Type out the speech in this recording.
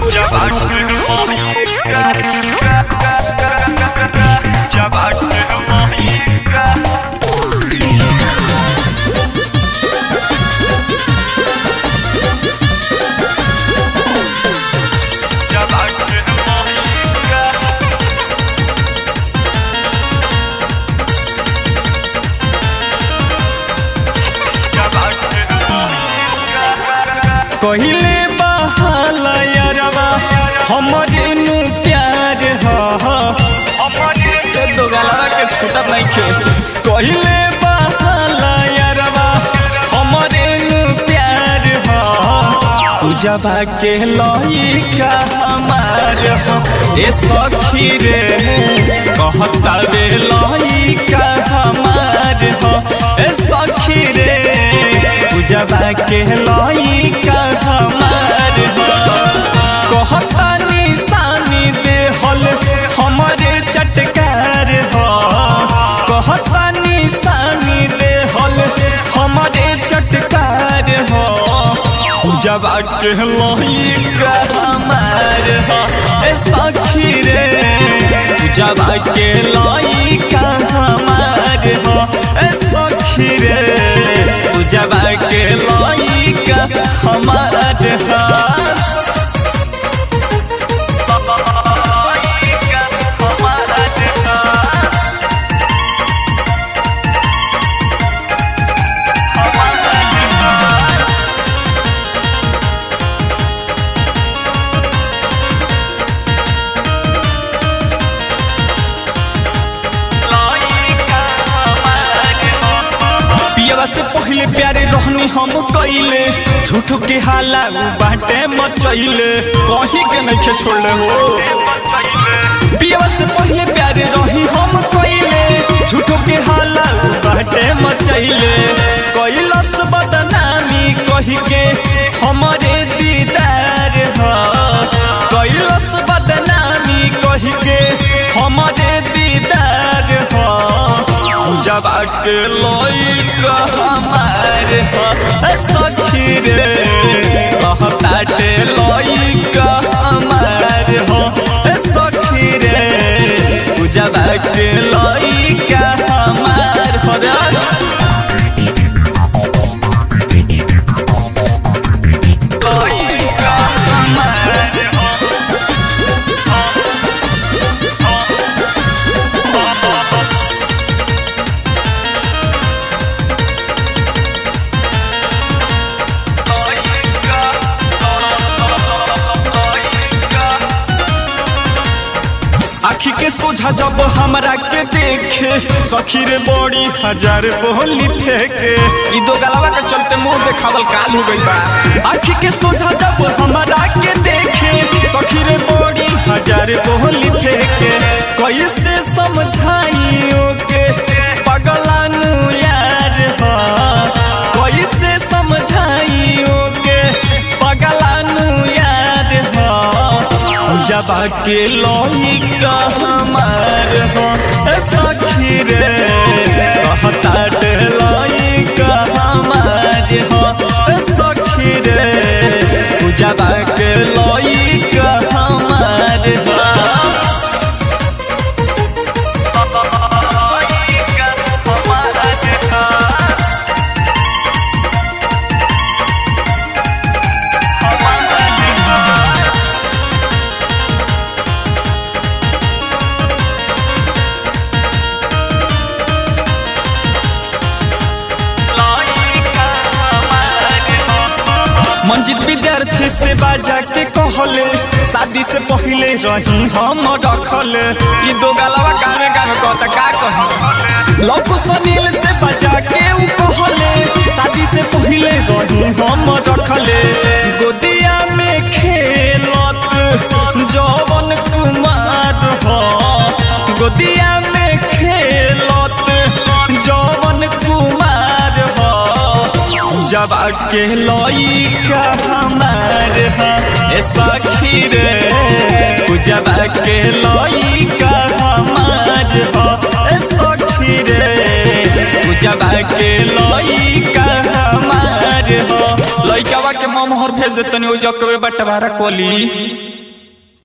कहिले बहाला यारवा हमरे नु प्यार ह दो गलवा के छूटत नहीं खे कहिले बहाला यारवा हमरे नु प्यार ह पूजवा के लइका हमार ह ए सखी रे कहता रे लइका हमार ह ए सखी रे पूजवा के लइका हमार ह कहता निशानी दे हल हमरे चटकार ह कहता निशानी दे हल हमरे चटकार ह पूजवा के लइका हमार ह ए सखी रे पूजवा के लइका हमार ह ए सखी रे पूजवा के लइका हमार ह पियवा से पहले प्यारे रहनी हम कइले झूठो के हाला उ बाटे मचइले कहीं के नहीं छोड़ले हो पियवा से पहले प्यारे रही हम कइले झूठो के हाला उ बाटे मचइले कइलस बदनामी कही के हमरे दीदार ह कइलस बदनामी कही के हमरे दीदार ह पूजवा के लइका हमार ह सखी रे कहताटे लइका हमार ह सखी रे पूजवा के लइका हमार ह रे लइका हमार ह आखी के सोझा जब हमरा के देखे सखी रे बड़ी हजार बोली फेंके ई दो गलवा के चलते मुंह देखावल काल हो गई बा आखी के सोझा जब हमरा के देखे सखी रे बड़ी हजार बोली फेंके कैसे समझाइयो के पगलानु यार ह कैसे समझाइयो के पगलानु यार ह जबा के लइका हमार हो सखी रे कहता डे लइका हमार हो सखी रे जबा के लइका हमार हो मंजिल विद्यार्थी से बाजा के कहले शादी से पहले रही हम रखले ई दो गलवा गाने गाने कहता का कही लौको सनील से बाजा के उ कहले शादी से पहले रही हम रखले गोदिया में खेलत जवन कुमार हो गोदिया में खेलत जवन कुमार हो जब के लइका हमार ह ए सखी रे जब के लइका हमार ह ए सखी रे जब के लइका हमार ह लइकावा के ममहर भेज देतनी ओ जकवे बटवारा कोली